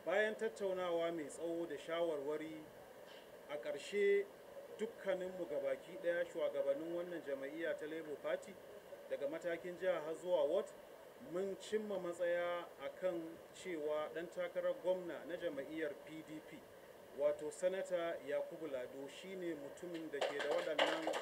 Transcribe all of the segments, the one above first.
bayan tattaunawa mai tsawo da shawarwari a ƙarshe dukkaninmu gabaki ɗaya shugabannin wannan jama'iyya ta labour party daga matakin jiha har zuwa ward mun cimma matsaya akan cewa ɗan takarar gwamna na jama'iyyar pdp wato sanata yakubu lado shine mutumin da ke da waɗannan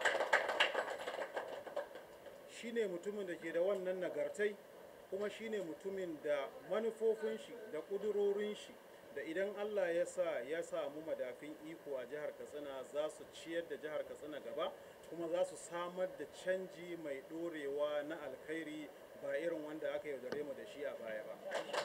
shine mutumin da ke da wannan nagartai kuma shine mutumin da manufofin shi da ƙudurorin shi da idan allah ya sa ya samu madafin iko a jihar katsina za su ciyar da jihar katsina gaba kuma za su samar da canji mai ɗorewa na alkhairi ba irin wanda aka yaudare mu da shi a baya ba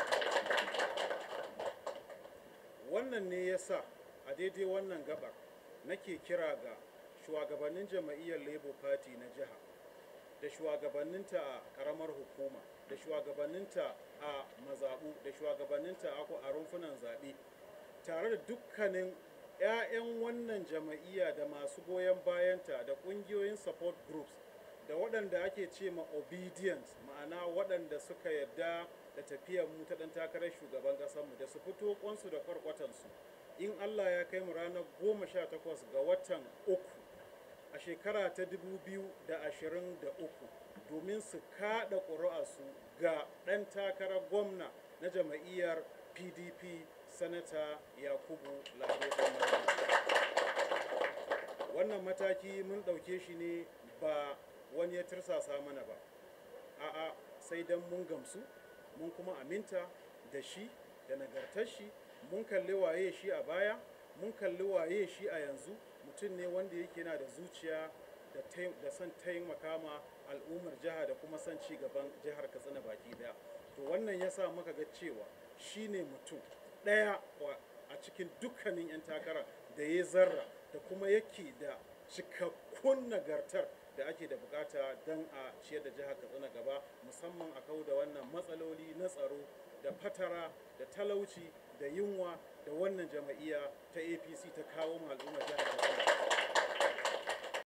wannan ne ya sa a daidai wannan gabar nake kira ga shugabannin jama'iyyar labour party na jiha da shugabanninta a karamar hukuma da shugabanninta a mazaɓu da shugabanninta a rumfunan zaɓe tare da dukkanin 'ya'yan wannan jama'iyya da masu goyon bayanta da ƙungiyoyin support groups da waɗanda ake ce ma obedience ma'ana waɗanda suka yarda da tafiyar mu ta ɗan takarar shugaban ƙasarmu da su fito kwansu da kwarkwatansu in allah ya kai mu ranar goma sha takwas ga watan uku a shekara ta 2023 domin su kaɗa ƙuri'arsu ga ɗan takarar gwamna na jama'iyyar pdp sanata yakubu lado wannan mataki mun ɗauke shi ne ba wani ya tirsasa mana ba a'a sai don mun gamsu mun kuma aminta da shi da nagartar shi mun kalli waye shi a baya mun kalli waye shi a yanzu mutum ne wanda yake na da zuciya da son taimaka ma al'ummar jiha da kuma son ci gaban jihar katsina baki daya to wannan ya sa muka ga cewa shi ne mutum ɗaya a cikin dukkanin 'yan takara da ya zarra da kuma yake da cikakkun nagartar da ake da bukata don a ciyar da jihar katsina gaba musamman a kau da wannan matsaloli na tsaro da fatara da talauci da yunwa da wannan jama'iyya ta apc ta kawo al'ummar jihar katsina